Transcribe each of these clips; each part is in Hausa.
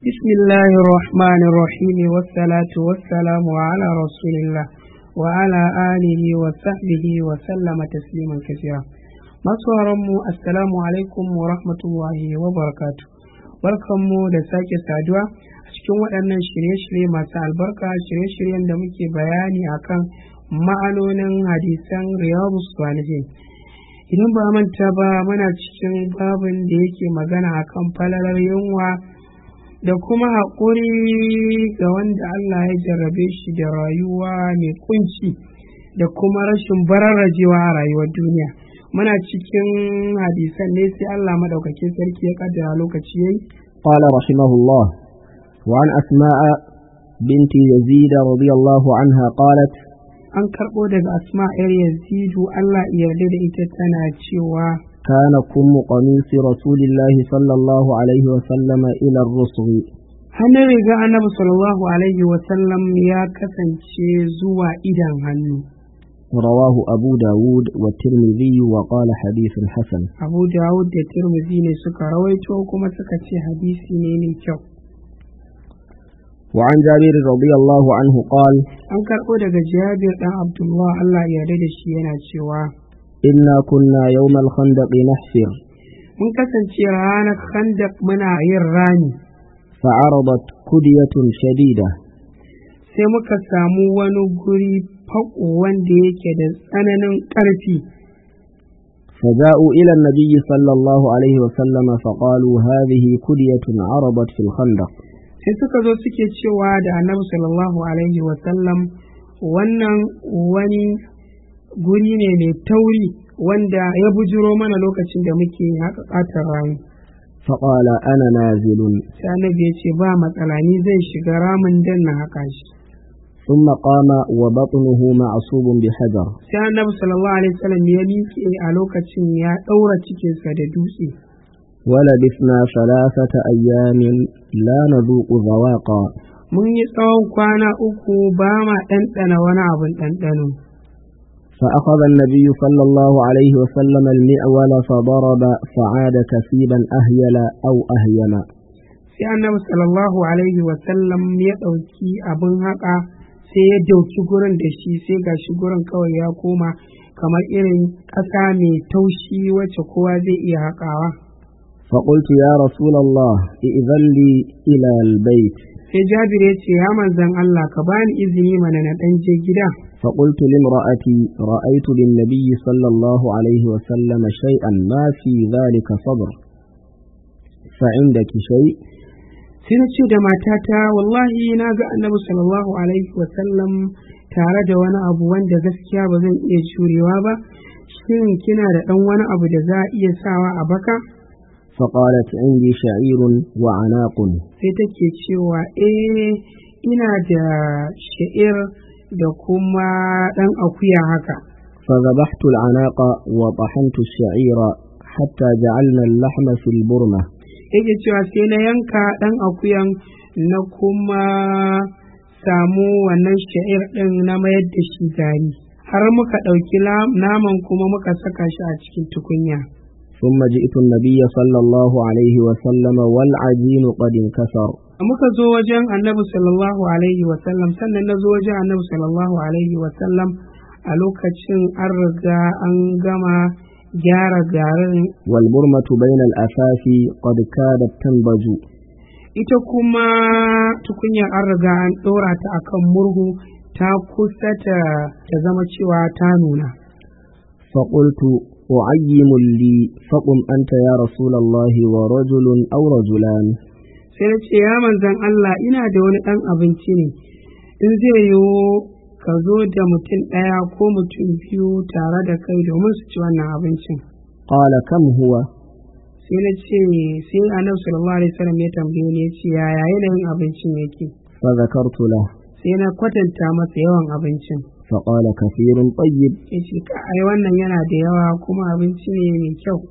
بسم الله الرحمن الرحيم والصلاة والسلام على رسول الله وعلى آله وصحبه وسلم تسليما كثيرا mu assalamu alaikum wa rahmatullahi wa barakatu barkanmu da sake saduwa a cikin waɗannan shirye-shirye masu albarka shirye-shiryen da muke bayani akan ma'anonin hadisan riyadu salihin idan ba manta ba muna cikin babin da yake magana akan falalar yunwa da kuma haƙuri ga wanda Allah ya jarrabe shi da rayuwa mai kunci da kuma rashin bararrajewa a rayuwar duniya muna cikin hadisan ne sai Allah madaukakin sarki ya kaddara lokaci yayi قال رحمه الله وعن أسماء بنت يزيد رضي الله عنها قالت an karɓo daga asma yar yazidu Allah ya yarda da ita tana cewa كان كم قميص رسول الله صلى الله عليه وسلم إلى الرسغ hannun riga annabi sallallahu alaihi wasallam ya kasance zuwa idan hannu رواه أبو داود والترمذي وقال حديث حسن abu dawud da tirmidhi ne suka rawaito kuma suka ce hadisi ne mai kyau وعن جابر رضي الله عنه قال an karɓo daga jabir ɗan abdullah Allah ya yarda da shi yana cewa إنا كنا يوم الخندق نحفر mun kasance ranar khandak muna yin rami فعرضت كدية شديدة sai muka samu wani guri faƙo wanda yake da tsananin ƙarfi فجاءوا إلى النبي صلى الله عليه وسلم فقالوا هذه كدية عرضت في الخندق sai suka zo suke cewa da annabi sallallahu alaihi wasallam wannan wani guri ne mai tauri wanda ya bujiro mana lokacin da muke haka ƙatar rami فقال أنا نازل sai annabi ya ce ba matsala ni zai shiga ramin dan na haka shi ثم قام وبطنه معصوب بحجر sai annabi sallallahu alaihi wasallam ya miƙe a lokacin ya ɗaura cikinsa da dutse ولبثنا ثلاثة أيام لا نذوق ذواقا mun yi tsawon kwana uku ba ma ɗanɗana wani abin ɗanɗano فأخذ النبي صلى الله عليه وسلم المعول فضرب فعاد كثيبا أهيل أو أهيما sai annabi sallallahu alaihi wasallam ya ɗauki abin haƙa sai ya dauki gurin da shi sai ga shi gurin kawai ya koma kamar irin ƙasa mai taushi wacce kowa zai iya haƙawa فقلت يا رسول الله ائذن لي إلى البيت sai jabir ya ce ya manzan Allah ka bani izini mana na ɗan je gida فقلت لامرأتي رأيت للنبي صلى الله عليه وسلم شيئا ما في ذلك صبر فعندك شيء sai na ce da matata wallahi na ga annabi sallallahu alaihi wasallam tare da wani abu wanda gaskiya ba zan iya jurewa ba shin kina da ɗan wani abu da za a iya sawa a baka فقالت عندي شعير وعناق sai take cewa eh ina da sha'ir da kuma ɗan akuya haka فذبحت العناق وطحنت الشعير حتى جعلنا اللحم في البرمة yake cewa sai na yanka ɗan akuyan na kuma samu wannan sha'ir ɗin na mayar da shi gari har muka ɗauki la- naman kuma muka saka shi a cikin tukunya ثم جئت النبي صلى الله عليه وسلم والعجين قد انكسر muka zo wajen annabi sallallahu alaihi wasallam sannan na zo wajen annabi sallallahu alaihi wasallam a lokacin an riga an gama gyara garin والبرمة بين الأثاث قد كادت تنضج ita kuma tukunyar an riga an ɗora ta akan murhu ta kusa ta ta zama cewa ta nuna فقلت أعيم لي فقم أنت يا رسول الله ورجل أو رجلان sai na ce ya manzan Allah ina da wani ɗan abinci ne in zai yiwu ka zo da mutum ɗaya ko mutum biyu tare da kai domin su ci wannan abincin قال كم هو sai na ce sai annabi sallallahu alaihi wasallam ya tambaye ni ya ce yaya yanayin abincin yake فذكرت له sai na kwatanta masa yawan abincin فقال كثير طيب ya ce ka ai wannan yana da yawa kuma abinci ne mai kyau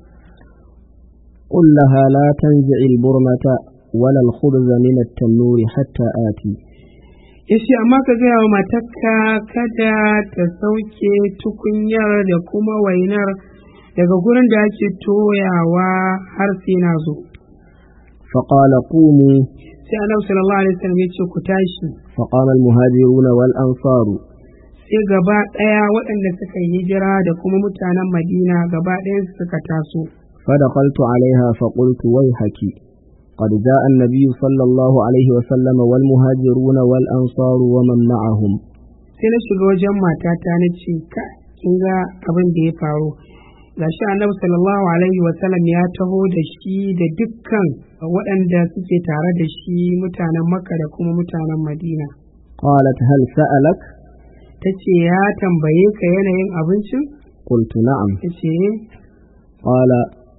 قل لها لا تنزع البرمة ولا الخبز من التنور حتى آتي ya ce amma ka gaya wa matarka kada ta sauke tukunyar da kuma wainar daga gurin da ake toyawa har sai na zo فقال قوموا sai annabi sallallahu alaihi wasallam ya ce ku tashi فقام المهاجرون والأنصار sai gaba ɗaya waɗanda suka yi hijira da kuma mutanen madina gaba ɗaya suka taso فدخلت عليها فقلت ويحك قد جاء النبي صلى الله عليه وسلم والمهاجرون والأنصار ومن معهم sai na shiga wajen matata na ce ka kin ga abin da ya faru gashi annabi sallallahu alaihi wasallam ya taho da shi da dukkan waɗanda suke tare da shi mutanen makka da kuma mutanen madina قالت هل سألك ta ce ya tambaye ka yanayin abincin قلت نعم ta ce قال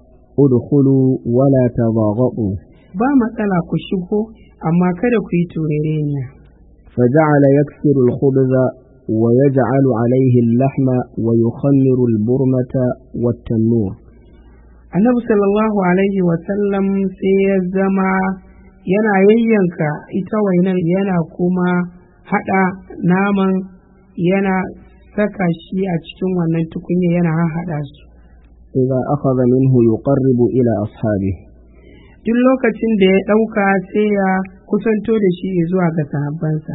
ادخلوا ولا تضاغطوا ba matsala ku shigo amma kada ku yi turereniya فجعل يكسر الخبز ويجعل عليه اللحم ويخمر البرمة والتنور annabi sallallahu alaihi wasallam sai ya zama yana yayyanka ita wainar yana kuma haɗa naman yana saka shi a cikin wannan tukunya yana haɗa su إذا أخذ منه يقرب إلى أصحابه duk lokacin da ya ɗauka sai ya kusanto da shi zuwa ga sahabbansa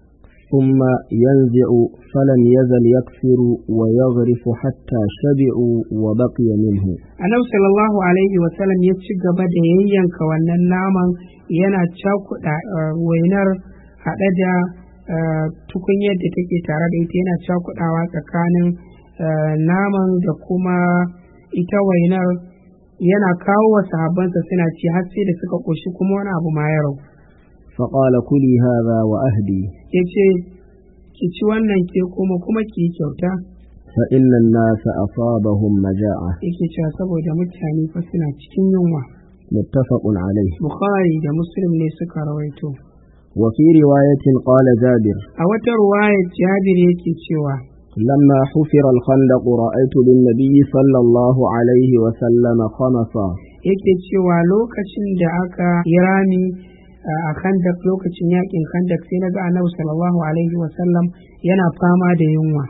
ثم ينزع فلم يزل يكسر ويغرف حتى شبعوا وبقي منه annabi sallallahu alaihi wasallam ya ci gaba da yayyanka wannan naman yana cakuɗa uh, wainar haɗe da uh, tukunyar da take tare da ita yana cakuɗawa tsakanin uh, naman da kuma ita wainar yana kawo wa sahabbansa suna ci har sai da suka ƙoshi kuma wani abu ma ya rau فقال كلي هذا وأهدي ya ce ki ci wannan ke kuma kuma ki yi kyauta فإن الناس أصابهم مجاعة yake cewa saboda mutane fa suna cikin yunwa متفق عليه bukhari da muslim ne suka rawaito وفي رواية قال جابر a wata ruwayar jabir yake cewa لما حفر الخندق رأيت للنبي صلى الله عليه وسلم خمصا yake cewa lokacin da aka yi rami a khandak lokacin yakin khandak sai na ga annabi sallallahu alaihi wasallam yana fama da yunwa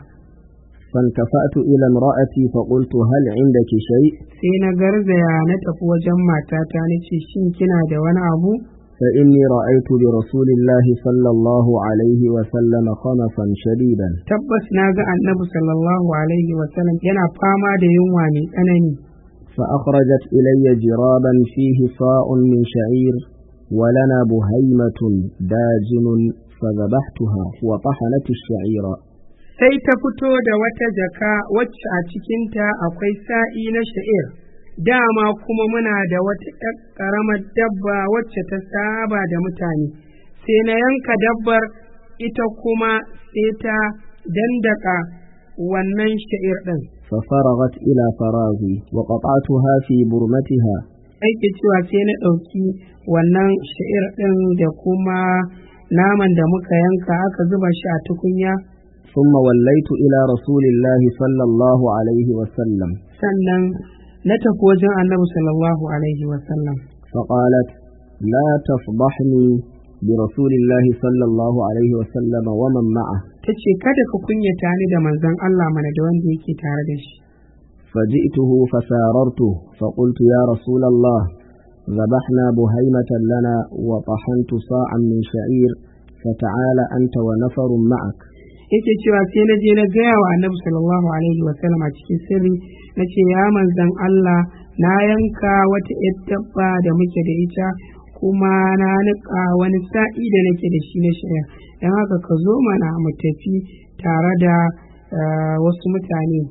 فانتفأت إلى امرأتي فقلت هل عندك شيء sai na garzaya na tafi wajen matata na ce shin kina da wani abu فإني رأيت برسول الله صلى الله عليه وسلم خمصا شديدا tabbas na ga annabi sallallahu alaihi wasallam yana fama da yunwa mai tsanani فأخرجت إلي جرابا فيه صاع من شعير ولنا بهيمة داجن فذبحتها وطحنت الشعير sai ta fito da wata jaka wacce a cikinta akwai sa'i na sha'ir dama kuma muna da wata ƴar ƙaramar dabba wacce ta saba da mutane sai na yanka dabbar ita kuma sai ta dandaka wannan sha'ir ɗin ففرغت إلى فراغي وقطعتها في برمتها aiki cewa sai na ɗauki wannan sha'ir ɗin da kuma naman da muka yanka aka zuba shi a tukunya ثم وليت إلى رسول الله صلى الله عليه وسلم sannan na tafi wajen annabi sallallahu alaihi wasallam فقالت لا تفضحني برسول الله صلى الله عليه وسلم ومن معه ta ce kada ka kunyata ni da manzon Allah mana da wanda yake tare da shi فجئته فساررته فقلت يا رسول الله ذبحنا بهيمة لنا وطحنت صاعا من شعير فتعال أنت ونفر معك yake cewa sai na je na gaya wa annabi sallallahu alaihi wasallam a cikin sirri na ce ya manzon Allah na yanka wata yar dabba da muke da ita kuma na niƙa wani sa'i da nake da shi na shaya don haka ka zo mana mu tafi tare da eh, wasu mutane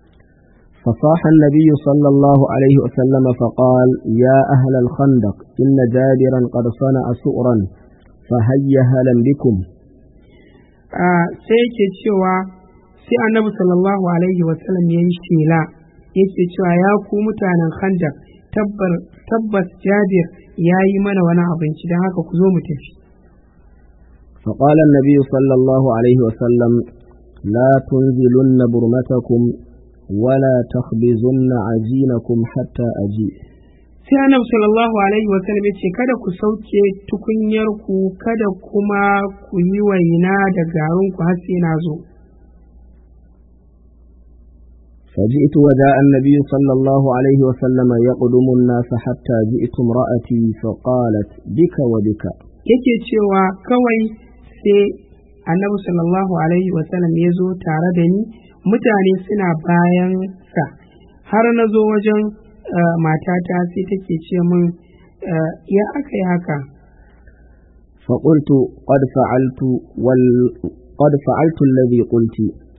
فصاح النبي صلى الله عليه وسلم فقال يا أهل الخندق إن جابرا قد صنع سؤرا فهيا هلا بكم Ah, sai yake cewa sai annabi sallallahu alaihi wasallam ya yi shela yake cewa ya ku mutanen khandak tabbar tabbas jabir ya yi mana wani abinci don haka ku zo mu tafi فقال النبي صلى الله عليه وسلم لا تنزلن برمتكم ولا تخبزن عجينكم حتى أجيء sai annabi sallallahu alaihi wasallam ya ce kada ku sauke tukunyar ku kada kuma ku yi waina da garin ku har sai na zo فجئت وجاء النبي صلى الله عليه وسلم يقدم الناس حتى جئت امرأتي فقالت بك وبك yake cewa kawai sai annabi sallallahu alaihi wasallam ya zo tare da ni mutane suna bayan sa har na zo wajen uh, matata sai take ce min uh, ya aka yi haka فقلت قد فعلت وال قد فعلت الذي قلت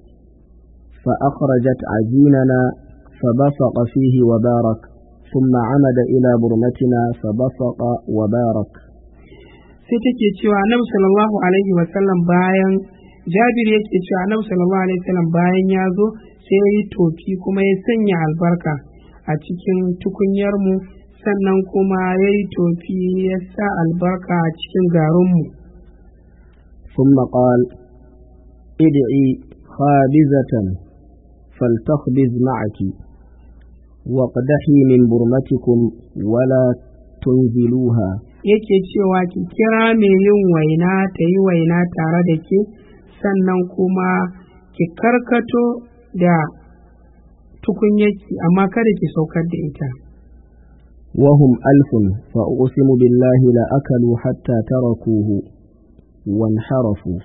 فأخرجت عجيننا فبصق فيه وبارك ثم عمد إلى برمتنا فبصق وبارك sai take cewa annabi sallallahu alaihi wasallam bayan jabir yake cewa annabi sallallahu alaihi wasallam bayan ya zo sai ya yi tofi kuma ya sanya albarka a cikin tukunyarmu sannan kuma ya yi tofi ya sa albarka a cikin garinmu ثم قال ادعي خابزة فلتخبز معك واقدحي من برمتكم ولا تنزلوها yake cewa ki kira mai yin waina ta yi waina tare da ke sannan kuma ki karkato da tukunyarki amma kada ki saukar da ita وهم ألف فأقسم بالله لأكلوا حتى تركوه وانحرفوا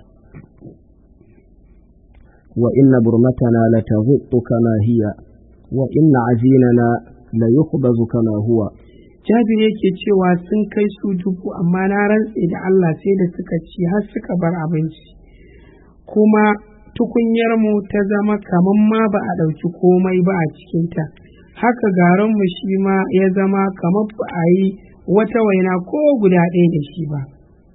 وإن برمتنا لتغط كما هي وإن عجيننا ليخبز كما هو jabir yake cewa sun kai su dubu amma na rantse da Allah sai da suka ci har suka bar abinci kuma tukunyarmu ta zama kamar ma ba a ɗauki komai ba a cikinta haka garinmu shi ma ya zama kamar ba a yi wata waina ko guda ɗaya da shi ba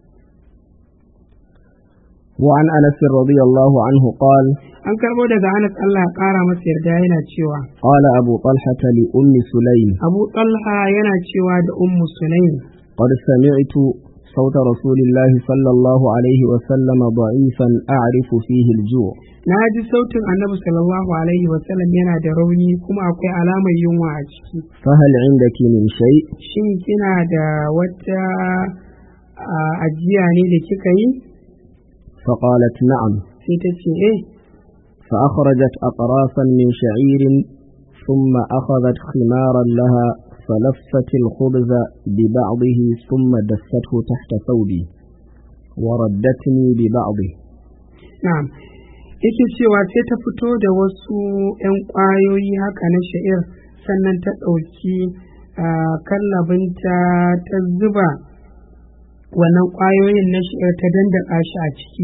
وعن أنس رضي الله عنه قال an karɓo daga Anas Allah ya ƙara masa yarda yana cewa قال أبو طلحة لأم سليم Abu Talha yana cewa da Ummu Sulaim قد سمعت صوت رسول الله صلى الله عليه وسلم ضعيفا أعرف فيه الجوع na ji sautin annabi sallallahu alaihi wasallam yana da rauni kuma akwai alamar yunwa a ciki فهل عندك من شيء shin kina da wata a, ajiya ne da kika yi فقالت نعم sai ta ce eh فأخرجت أقرافا من شعير ثم أخذت خمارا لها فلفت الخبز ببعضه ثم دسته تحت ثوبي وردتني ببعضه na'am yake cewa sai ta fito da wasu 'yan ƙwayoyi haka na sha'ir sannan ta ɗauki ah, kallabinta ta zuba wannan ƙwayoyin na sha'ir ta dandaka shi a ciki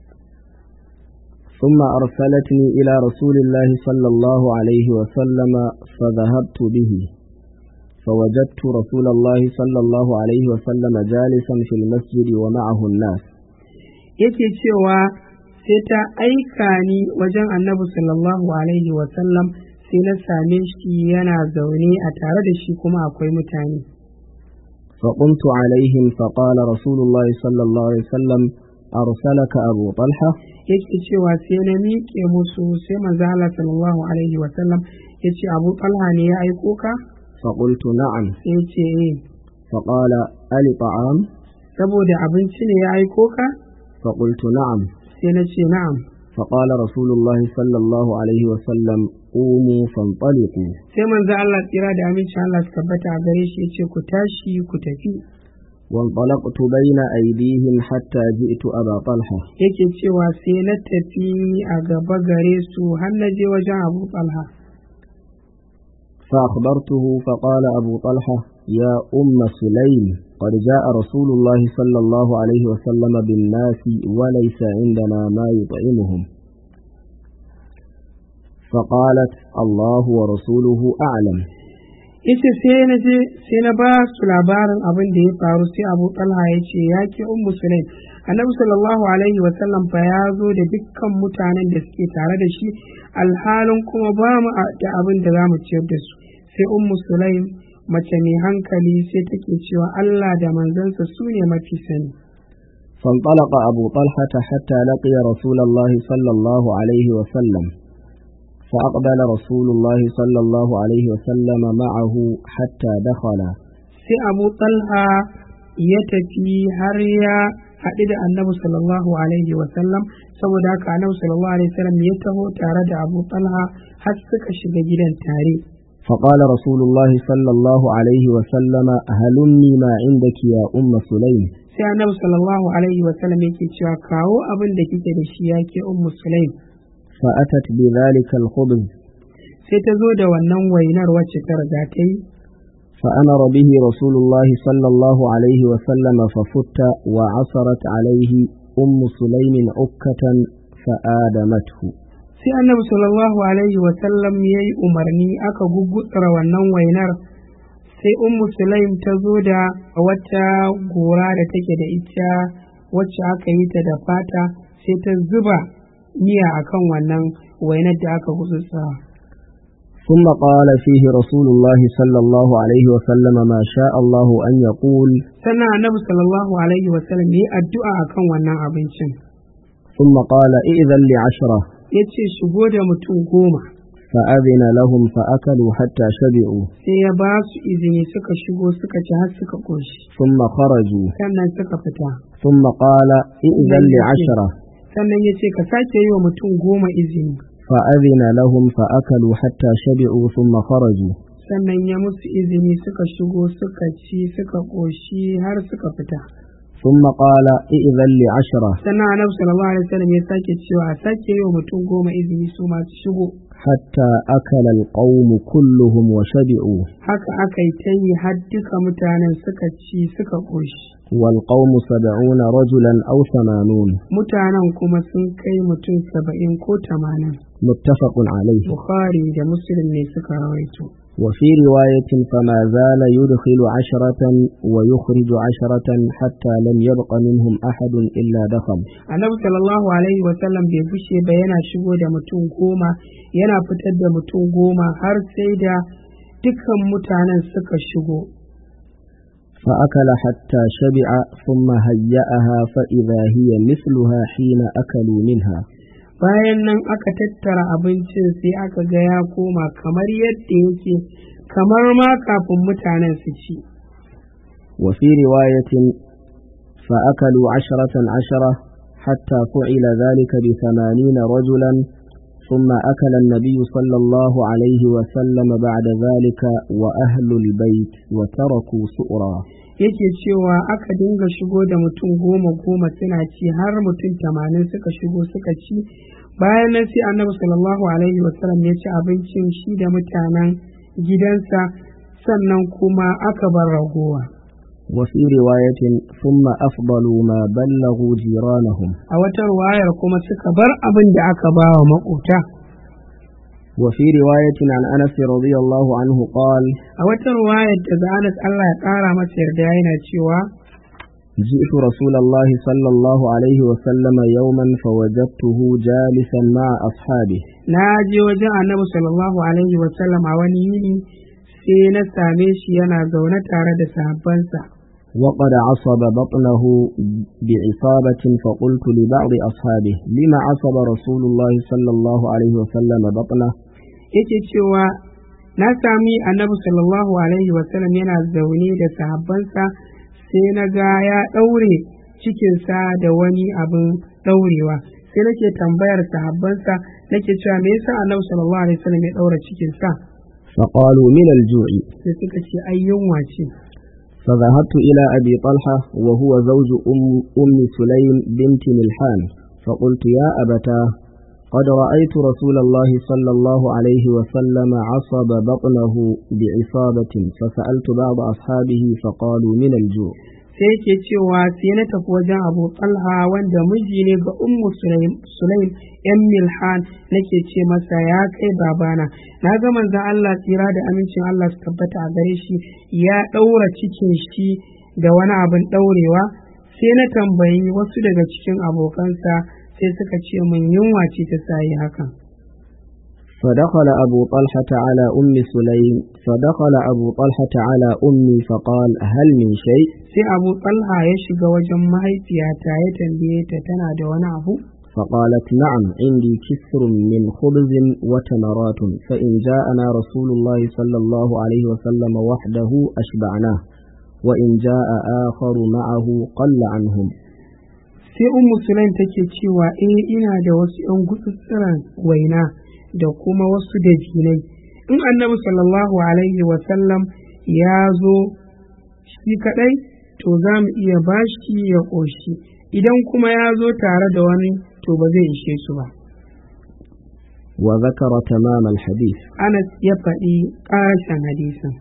ثم أرسلتني إلى رسول الله صلى الله عليه وسلم فذهبت به فوجدت رسول الله صلى الله عليه وسلم جالسا في المسجد ومعه الناس yake cewa sai ta aika ni wajen annabi sallallahu alaihi wasallam sai na same shi yana zaune a tare da shi kuma akwai mutane فقمت عليهم فقال رسول الله صلى الله عليه وسلم أرسلك أبو طلحة yake cewa sai na miƙe musu sai manzo Allah sallallahu alaihi wasallam ya ce abu talha ne ya aiko ka فقلت نعم sai ya ce eh فقال ألي طعام saboda abinci ne ya aiko ka فقلت نعم sai na ce na'am فقال رسول الله صلى الله عليه وسلم قوموا فانطلقوا sai manzo Allah tsira da amincin Allah su tabbata a gare shi ya ce ku tashi ku tafi وانطلقت بين أيديهم حتى جئت أبا طلحة yake cewa sai na tafi a gaba gare su har na je wajen abu talha فأخبرته فقال أبو طلحة يا أم سليم قد جاء رسول الله صلى الله عليه وسلم بالناس وليس عندنا ما يطعمهم فقالت الله ورسوله أعلم yace sai na je sai na ba su labarin abin da ya faru sai abu talha ya ce ya ke ummu sulaim annabi sallallahu alaihi wa sallam fa ya zo da dukkan mutanen da suke tare da shi alhalin kuma ba mu da abin da za mu ciyar da su sai ummu sulaim mace mai hankali sai take cewa Allah da manzansa su ne mafi sani فانطلق أبو طلحة حتى لقي رسول الله صلى الله عليه وسلم فأقبل رسول الله صلى الله عليه وسلم معه حتى دخل sai abu talha ya tafi har ya haɗu da annabi sallallahu alaihi wasallam saboda haka annabi sallallahu alaihi wasallam ya taho tare da abu talha har suka shiga gidan tare فقال رسول الله صلى الله عليه وسلم هلمي ما عندك يا أم سليم sai annabi sallallahu alaihi wa sallam yake cewa kawo abin da kike da shi yake ummu sulaim فأتت بذلك الخبز sai ta zo da wannan wainar wacce ta riga ta yi فأمر به رسول الله صلى الله عليه وسلم ففت وعصرت عليه أم سليم عكة فآدمته sai annabi sallallahu alaihi wa sallam ya yi umarni aka gugutsura wannan wainar sai ummu sulaim ta zo da wata gora da take da ita wacce aka yi ta da fata sai ta zuba miya akan wannan wainar da aka gugutsura ثم قال فيه رسول الله صلى الله عليه وسلم ما شاء الله أن يقول sannan annabi sallallahu alaihi wa sallam ya yi addu'a akan wannan abincin ثم قال إذن لعشرة ya ce shigo da mutum goma فأذن لهم فأكلوا حتى شبعوا sai ya ba su izini suka shigo suka ci har suka ƙoshi ثم خرجوا sannan suka fita ثم قال إذن لعشرة sannan ya ce ka sake yi wa mutum goma izini فأذن لهم فأكلوا حتى شبعوا ثم خرجوا sannan ya musu izini suka shigo suka ci suka ƙoshi har suka fita ثم قال إذن لعشرة sannan annabi sallallahu alaihi wasallam ya sake cewa a sake yi wa mutum goma izini su ma su shigo حتى أكل القوم كلهم وشبعوا haka aka yi ta yi har duka mutanen suka ci suka ƙoshi والقوم سبعون رجلا أو ثمانون mutanen kuma sun kai mutum saba'in ko tamanin متفق عليه bukhari da muslim ne suka rawaito وفي رواية فما زال يدخل عشرة ويخرج عشرة حتى لم يبق منهم أحد إلا دخل annabi sallallahu alaihi wasallam bai bushe ba yana shigo da mutum goma yana fitar da mutum goma har sai da dukkan mutanen suka shigo فأكل حتى شبع ثم هيأها فإذا هي مثلها حين أكلوا منها bayan nan aka tattara abincin sai aka ga ya koma kamar yadda yake kamar ma kafin mutanen su ci وفي رواية فأكلوا عشرة عشرة حتى فعل ذلك بثمانين رجلا ثم أكل النبي صلى الله عليه وسلم بعد ذلك وأهل البيت وتركوا سؤرا yake cewa aka dinga shigo da mutum goma goma suna ci har mutum tamanin suka shigo suka ci bayan nan sai annabi sallallahu alaihi wasallam ya ci abincin shi da mutanen gidansa sannan kuma aka bar ragowa وفي رواية ثم أفضلوا ما بلغوا جيرانهم a wata ruwayar kuma suka bar abin da aka ba wa makota وفي رواية عن أنس رضي الله عنه قال a wata ruwayar daga Anas Allah ya ƙara masa yarda yana cewa جئت رسول الله صلى الله عليه وسلم يوما فوجدته جالسا مع أصحابه na je wajen annabi sallallahu alaihi wasallam a wani yini sai na same shi yana zaune tare da sahabbansa وقد عصب بطنه بعصابة فقلت لبعض أصحابه لما عصب رسول الله صلى الله عليه وسلم بطنه yake cewa na sami annabi sallallahu alaihi wasallam yana zaune da sahabbansa sai na ga ya ɗaure cikinsa da wani abin ɗaurewa sai nake tambayar sahabbansa nake cewa me yasa annabi sallallahu alaihi wasallam ya ɗaura cikinsa فقالوا من الجوع sai suka ce ai yunwa ce فذهبت إلى أبي طلحة وهو زوج أم, أم سليم بنت ملحان فقلت يا أبتاه قد رأيت رسول الله صلى الله عليه وسلم عصب بطنه بعصابة فسألت بعض أصحابه فقالوا من الجوع sai yake cewa sai na tafi wajen abu talha wanda miji ne ga ummu sulaim sulaim yan milhan nake ce masa ya kai babana na ga manzon Allah tsira da amincin Allah su tabbata a gare shi ya ɗaura cikin shi da wani abin ɗaurewa sai na tambayi wasu daga cikin abokansa sai suka ce mun yunwa ce ta sayi hakan فدخل أبو طلحة على أم سليم فدخل أبو طلحة على أمي فقال هل من شيء sai abu talha ya shiga wajen mahaifiyata ya tambaye ta tana da wani abu فقالت نعم عندي كسر من خبز وتمرات فإن جاءنا رسول الله صلى الله عليه وسلم وحده أشبعناه وإن جاء آخر معه قل عنهم sai ummu sulaim take cewa eh ina da wasu 'yan gutsutsuran waina da kuma wasu dabinai in annabi sallallahu alaihi wasallam ya zo shi kadai to za mu iya bashi ya ƙoshi idan kuma ya zo tare da wani to ba zai ishe su ba وذكر تمام الحديث anas ya faɗi ƙarashen hadisin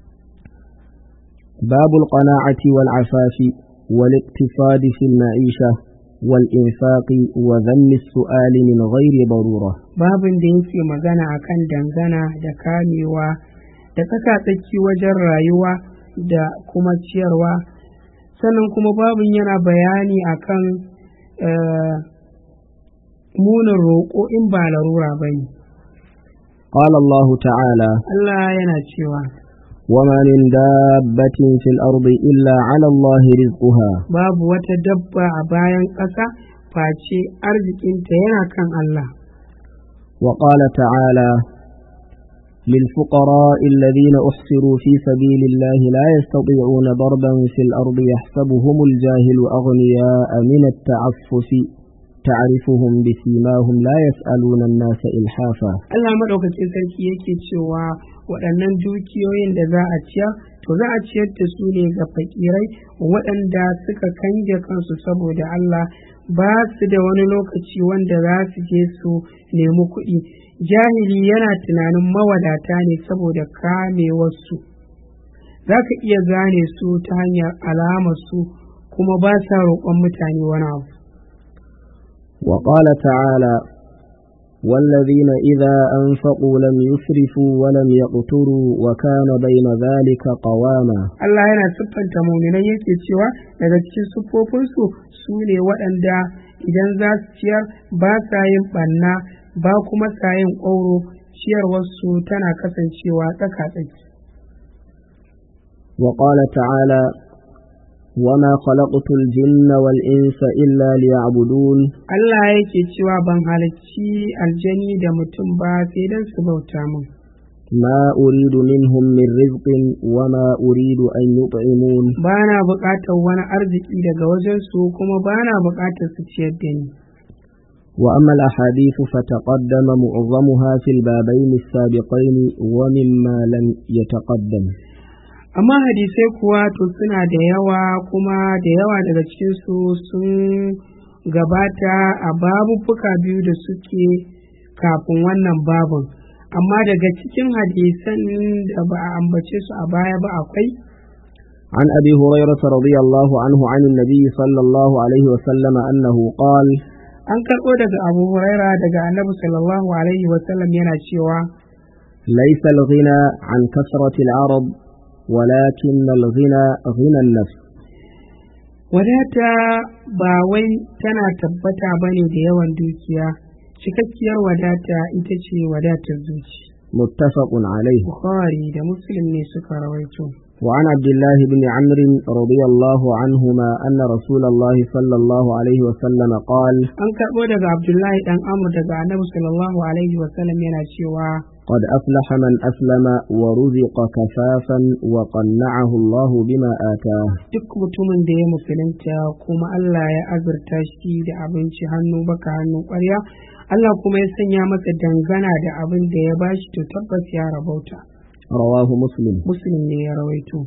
باب القناعة والعفاف والاقتصاد في المعيشة والإنفاق وذم السؤال من غير ضرورة babin da yake magana akan dangana da kamewa da tsaka-tsaki wajen rayuwa da kuma ciyarwa sannan kuma babin yana bayani akan eh, munin roƙo in ba larura ba ne قال الله تعالى Allah yana cewa وما من دابة في الأرض إلا على الله رزقها babu wata dabba a bayan ƙasa face arzikinta yana kan Allah وقال تعالى للفقراء الذين أحصروا في سبيل الله لا يستطيعون ضربا في الأرض يحسبهم الجاهل أغنياء من التعفف تعرفهم بسيماهم لا يسألون الناس إلحافا Allah maɗaukakin sarki yake cewa waɗannan dukiyoyin da za a ciyar to za a ciyar da su ne ga fakirai waɗanda suka kange kansu saboda Allah ba su da wani lokaci wanda za su je su nemi kuɗi jahili yana tunanin mawadata ne saboda kamewarsu za ka iya gane su ta hanyar alamarsu kuma ba sa roƙon mutane wani abu وقال تعالى والذين إذا أنفقوا لم يسرفوا ولم يقتروا وكان بين ذلك قواما Allah yana siffanta muminai yake cewa daga cikin siffofinsu su ne waɗanda idan za su ciyar ba sa yin ɓanna ba kuma sa yin ƙwauro ciyarwarsu tana kasancewa tsaka-tsaki. وقال تعالى وما خلقت الجن والإنس إلا ليعبدون Allah yake cewa ban halarci aljani da mutum ba sai don su bauta min. ما أريد منهم من رزق وما أريد أن يطعمون Ba na buƙatar wani arziki daga wajensu kuma ba na buƙatar su ciyar da ni. وأما الأحاديث فتقدم معظمها في البابين السابقين ومما لم يتقدم amma hadisai kuwa to suna da yawa kuma da yawa daga cikinsu sun gabata a babubbuka biyu da suke kafin wannan babin amma daga cikin hadisan da ba a ambace su a baya ba akwai عن أبي هريرة رضي الله عنه عن النبي صلى الله عليه وسلم أنه قال an karɓo daga abu huraira daga annabi sallallahu alaihi wasallam yana cewa ليس الغنى عن كثرة العرب ولكن الغنى غنى النفس wadata ba wai tana tabbata ba ne da yawan dukiya cikakkiyar wadata ita ce wadatar zuci متفق عليه bukhari da muslim ne suka rawaito وعن عبد الله بن عمرو رضي الله عنهما أن رسول الله صلى الله عليه وسلم قال an karɓo daga abdullahi dan amur daga annabi sallallahu alaihi wasallam yana cewa قد أفلح من أسلم ورزق كفافا وقنعه الله بما آتاه duk mutumin da ya musulunta kuma Allah ya azurta shi da abinci hannu baka hannu ƙwarya Allah kuma ya sanya masa dangana da abin da ya bashi to tabbas ya rabauta رواه مسلم muslim ne ya rawaito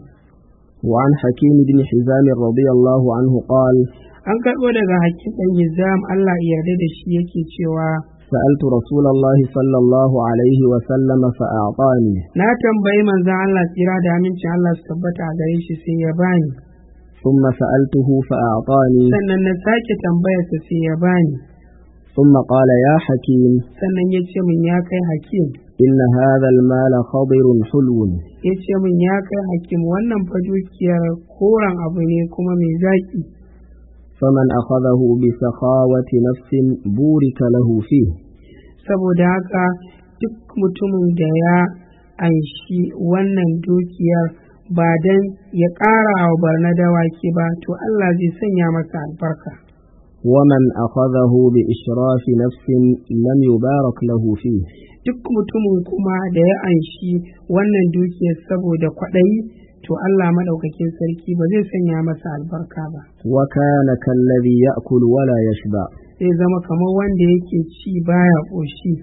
وعن حكيم بن حزام رضي الله عنه قال an karɓo daga hakim ɗan hizam Allah ya yarda da shi yake cewa سألت رسول الله صلى الله عليه وسلم فأعطاني na tambayi manzon Allah tsira da amincin Allah su tabbata a gare shi sai ya bani ثم سألته فأعطاني sannan na sake tambayarsa sai ya bani ثم قال يا حكيم sannan ya ce min ya kai hakim إن هذا المال خضر حلو ya ce min ya kai hakim wannan fa dukiyar koren abu ne kuma mai zaƙi فمن أخذه بسخاوة نفس بورك له فيه saboda haka duk mutumin da ya anshi wannan dukiyar ba don ya ƙara wa barna dawaki ba to Allah zai sanya masa albarka ومن أخذه بإشراف نفس لم يبارك له فيه duk mutumin kuma da ya anshi wannan dukiyar saboda kwaɗayi to Allah maɗaukakin sarki ba zai sanya masa albarka ba وكان كالذي يأكل ولا يشبع zai zama kamar wanda yake ci baya ƙoshi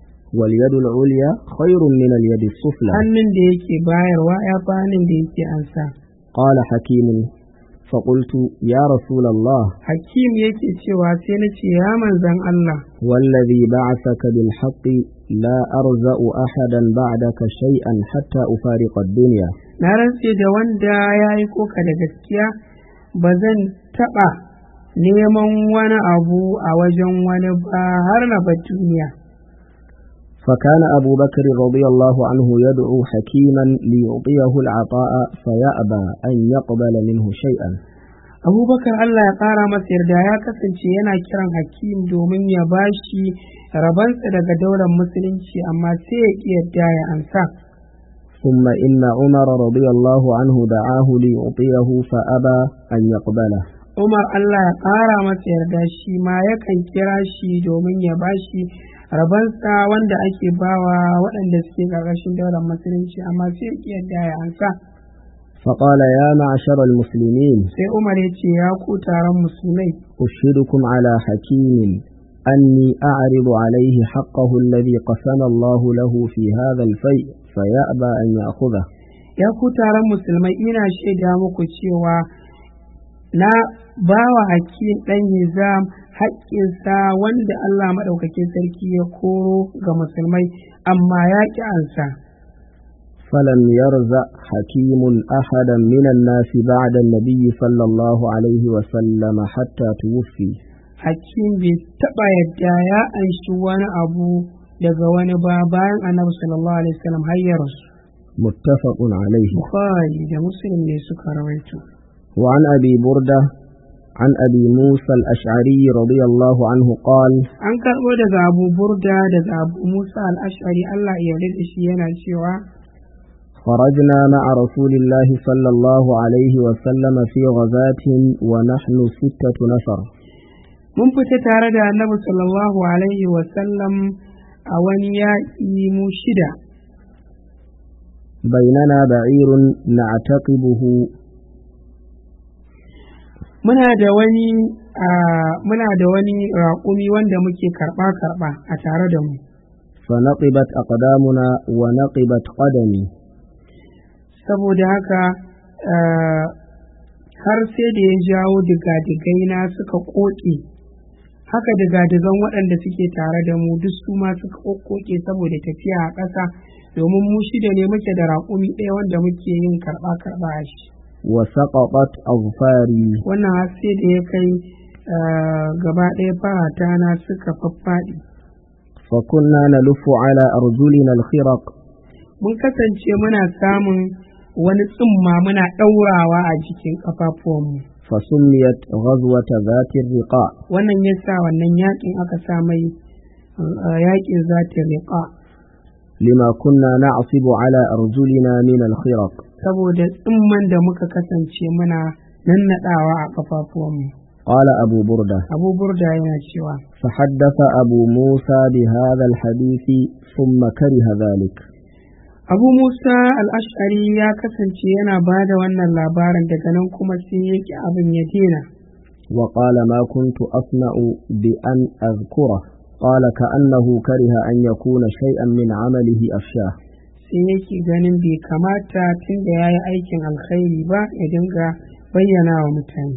واليد العليا خير من اليد السفلى hannun da yake bayarwa ya fi hannun da yake ansa قال حكيم فقلت يا رسول الله hakim yake cewa sai na ce ya manzan Allah والذي بعثك بالحق لا أرزأ أحدا بعدك شيئا حتى أفارق الدنيا na rantse da wanda ya yi koka da gaskiya ba zan taɓa neman wani abu a wajen wani ba har na bar duniya فكان أبو بكر رضي الله عنه يدعو حكيما ليعطيه العطاء فيأبى أن يقبل منه شيئا abubakar Allah ya ƙara masa yarda ya kasance yana kiran hakim domin ya bashi rabansa daga daular musulunci amma sai ya ƙi yadda ya ansa ثم إن عمر رضي الله عنه دعاه ليعطيه فأبى أن يقبله Umar Allah ya ƙara masa yarda shi ma yakan kira shi domin ya bashi rabansa wanda ake bawa waɗanda suke ƙarƙashin daular musulunci amma sai ya ƙi yadda ya ansa فقال يا معشر المسلمين sai Umar ya ce ya ku taron musulmai أشهدكم على حكيم أني أعرض عليه حقه الذي قسم الله له في هذا الفيء فيأبى أن يأخذه ya ku taron musulmai ina shaida muku cewa na bawa hakim ɗan hizam haƙƙinsa wanda Allah maɗaukakin sarki ya koro ga musulmai amma ya ƙi ansa فلم يرزع حكيم أحدا من الناس بعد النبي صلى الله عليه وسلم حتى توفي hakim bai taɓa yadda ya anshi wani abu daga wani ba bayan annabi sallallahu alaihi wasallam har ya rasu متفق عليه bukhari da muslim ne suka rawaito وعن أبي بردة عن أبي موسى الأشعري رضي الله عنه قال an karɓo daga abu burda daga abu musa al-ash'ari Allah ya yarda da shi yana cewa خرجنا مع رسول الله صلى الله عليه وسلم في غزاة ونحن ستة نفر mun fita tare da annabi sallallahu alaihi wasallam a wani yaƙi mu shida بيننا بعير نعتقبه muna da wani a muna da wani raƙumi wanda muke karɓa karɓa a tare da mu فنقبت أقدامنا ونقبت قدمي saboda haka ah, har sai da ya jawo digadigai na suka ƙoƙe haka digadigan waɗanda suke tare da mu duk su ma suka ƙoƙe saboda tafiya a ƙasa domin mu shida ne muke da raƙumi ɗaya wanda muke yin karɓa karɓa a shi وسقطت أظفاري wannan har sai da ya kai ah, gaba ɗaya farata na suka faffaɗi فكنا نلف على أرجلنا الخرق mun kasance muna samun wani tsumma muna ɗaurawa a jikin ƙafafuwanmu فسميت غزوة ذات الرقاع wannan ya sa wannan yaƙin aka sa mai ah, yaƙin zata riƙa لما كنا نعصب على أرجلنا من الخرق saboda tsumman da muka kasance muna nannaɗawa a ƙafafuwanmu قال أبو بردة abu burda yana cewa فحدث أبو موسى بهذا الحديث ثم كره ذلك abu musa al'ashari ya kasance yana ba da wannan labarin daga nan kuma sai yake abin ya dena وقال ما كنت أصنع بأن أذكره قال كأنه كره أن يكون شيئا من عمله أفشاه sai yake ganin bai kamata tun da ya yi aikin alkhairi ba ya dinga bayyana wa mutane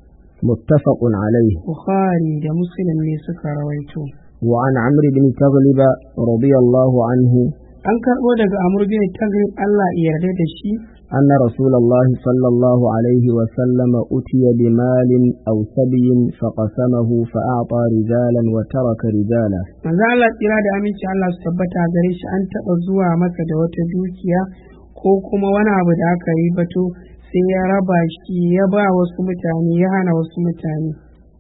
متفق عليه bukhari da muslim ne suka rawaito وعن عمرو بن تغلب رضي الله عنه an karɓo daga amur bin tagrib allah ya yarda da shi أن رسول الله صلى الله عليه وسلم أتي بمال أو سبي فقسمه فأعطى رجالا وترك رجالا manzo Allah tsira da aminci Allah su tabbata gare shi an taɓa zuwa masa da wata dukiya ko kuma wani abu da aka yi bato sai ya raba shi ya ba wasu mutane ya hana wasu mutane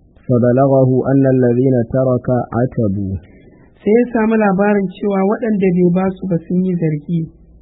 فبلغه أن الذين ترك عتبوا sai ya samu labarin cewa waɗanda bai ba su ba sun yi zargi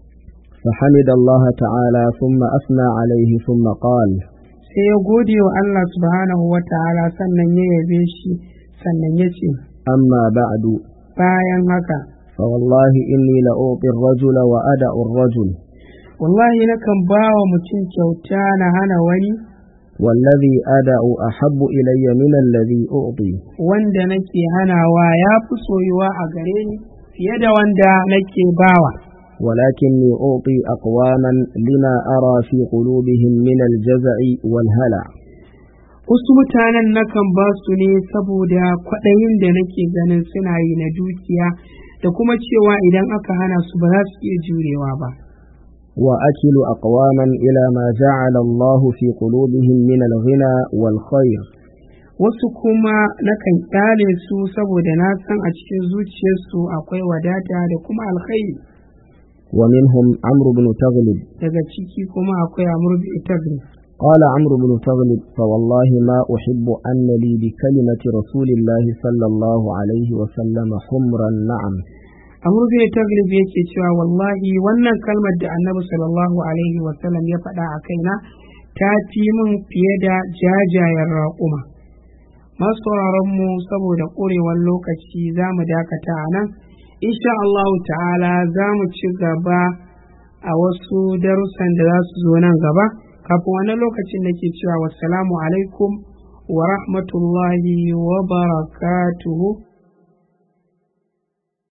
فحمد الله تعالى ثم أثنى عليه ثم قال sai ya gode wa Allah subhanahu wa ta'ala sannan ya yabe shi sannan ya ce أما بعد bayan haka فوالله إني لأعطي الرجل وأدع الرجل wallahi nakan ba wa mutum kyauta na hana wani والذي أدع أحب إلي من الذي أعطي wanda nake hanawa ya fi soyuwa a gare ni fiye da wanda nake bawa ولكني أعطي أقواما لما أرى في قلوبهم من الجزع والهلع wasu mutanen nakan ba su ne saboda kwaɗayin da nake ganin suna yi na dukiya da kuma cewa idan aka hana su ba za su iya jurewa ba وأكل أقواما إلى ما جعل الله في قلوبهم من الغنى والخير wasu kuma nakan kyale su saboda na san a cikin zuciyarsu akwai wadata da kuma alkhairi ومنهم عمرو بن تغلب daga ciki kuma akwai amur bi tagri قال عمرو بن تغلب فوالله ما أحب أن لي بكلمة رسول الله صلى الله عليه وسلم حمرا نعم amur bi taglib yake cewa wallahi wannan kalmar da annabi sallallahu alaihi wasallam ya faɗa a kaina ta fi min fiye da jajayen raƙuma masu mu saboda ƙurewar lokaci za mu dakata a nan insha Allah ta'ala za mu ci gaba a wasu darussan da za su zo nan gaba kafin wani lokacin da ke cewa wassalamu alaikum wa rahmatullahi wa barakatuhu